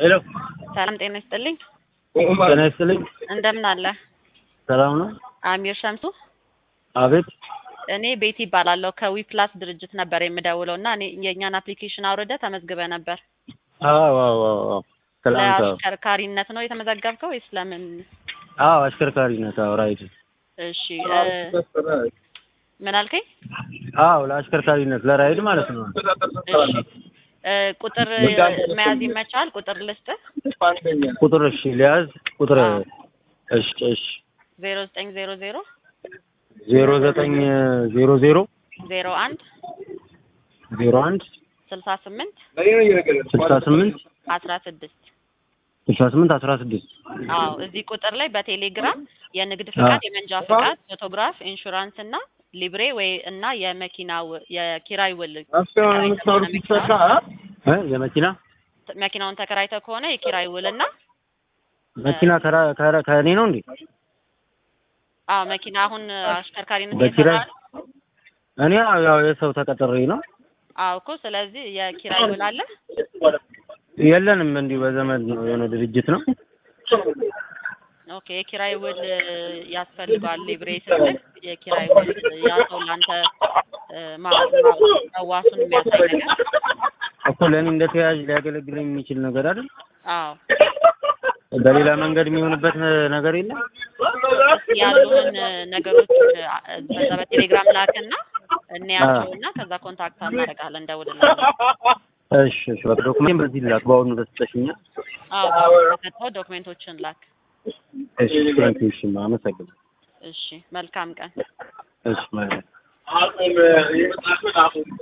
ሄሎ ሰላም ጤና ይስጥልኝ። ጤና ይስጥልኝ። እንደምን አለ? ሰላም ነው? አሚር ሸምሱ። አቤት። እኔ ቤቲ ይባላለሁ ከዊፕላስ ድርጅት ነበር የምደውለው እና እኔ የእኛን አፕሊኬሽን አውርደ ተመዝግበ ነበር። አዎ አዎ አዎ አዎ። ትላንት አዎ ለአሽከርካሪነት ነው የተመዘገብከው ወይስ ለምን? አዎ አሽከርካሪነት አዎ ራይድ እሺ እ ምን አልከኝ? አዎ ለአሽከርካሪነት ለራይድ ማለት ነው። እሺ እ ቁጥር መያዝ ይመቻል? ቁጥር ልስጥህ? ቁጥር እሺ ሊያዝ ቁጥር አዎ። እሺ እሺ ዜሮ ዘጠኝ ዜሮ ዜሮ ዜሮ ዘጠኝ ዜሮ ዜሮ ዜሮ አንድ ዜሮ አንድ ስልሳ ስምንት ስልሳ ስምንት አስራ ስድስት ስልሳ ስምንት አስራ ስድስት አዎ እዚህ ቁጥር ላይ በቴሌግራም የንግድ ፍቃድ፣ የመንጃ ፍቃድ፣ ፎቶግራፍ፣ ኢንሹራንስ እና ሊብሬ ወይ እና የመኪና ው- የኪራይ ውል እ የመኪና መኪናውን ተከራይተህ ከሆነ የኪራይ ውል እና መኪና ከራ ከራ ከእኔ ነው እንዴ? አዎ መኪና አሁን አሽከርካሪነት በኪራይ እየሰራህ ነው? እኔ ያው የሰው ተቀጥሬ ነው። አዎ እኮ ስለዚህ የኪራይ ውል አለ። የለንም እንዲሁ በዘመድ ነው የሆነ ድርጅት ነው። ኦኬ የኪራይ ውል ያስፈልገዋል። ሊብሬ ስትል የኪራይ ውል ያ ሰው ለአንተ እ፣ ማ- ማ- መዋሱን የሚያሳይ ነገር እኮ ለእኔ እንደ ተያዥ ሊያገለግለኝ የሚችል ነገር አይደል? አዎ በሌላ መንገድ የሚሆንበት ነገር የለም። እስኪ ያሉህን ነገሮች አ- በዛ በቴሌግራም ላክና እንያቸውና ከዛ ኮንታክት እናደርጋለን እንደውልልሃለን። እሺ እሺ። በቃ ዶክሜንት በዚህ ላክ በአሁኑ ተሰጠሽኛል። አዎ ተሰጥተው ዶክሜንቶችን ላክ። እሺ ቴንኪው። እሺ አመሰግናለሁ። እሺ መልካም ቀን። እሺ ማለት